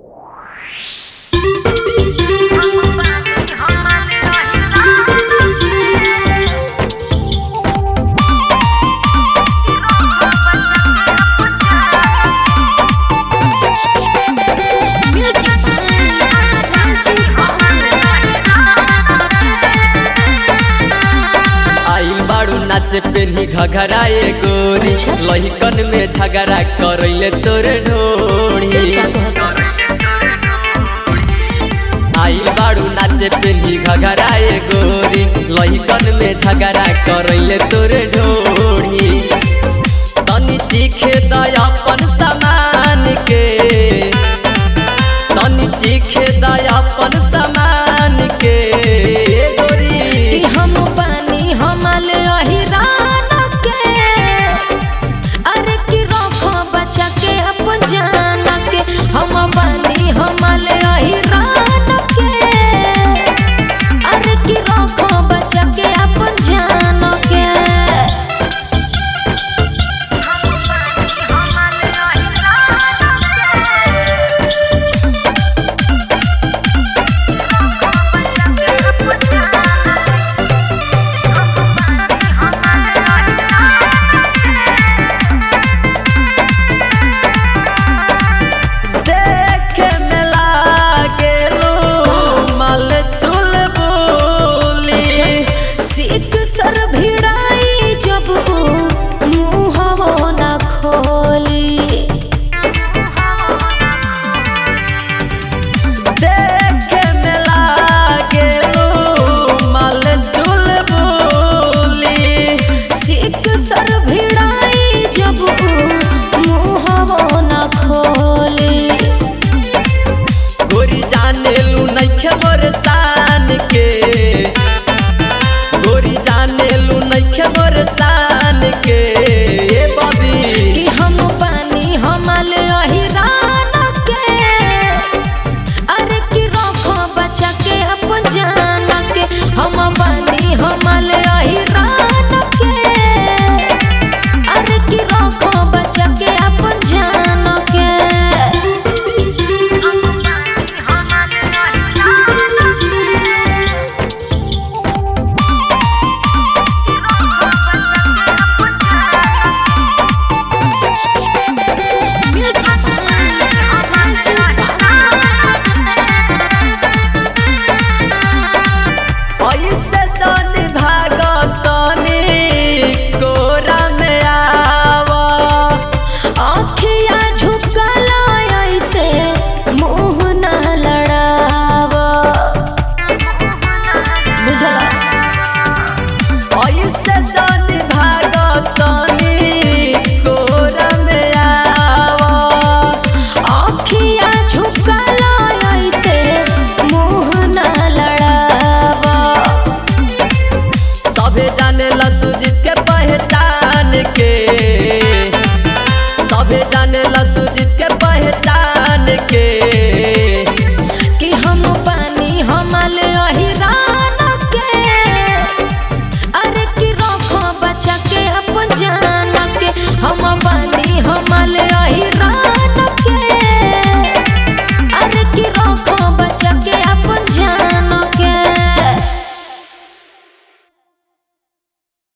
नाचे पेनी घघराए गोरी अच्छा। लहिकन में झगड़ा करैले तोर ढोड़ी आइल बाड़ू नाचे पेनी घघराए गोरी लहिकन में झगड़ा करैले तोर ढोड़ी तनी चीखे दय अपन सामान के तनी चीखे दय अपन सामान के गोरी कि हम बानी हमाले अहिरान के अरे कि रखो बचा के अपन जान के हम बानी हमाले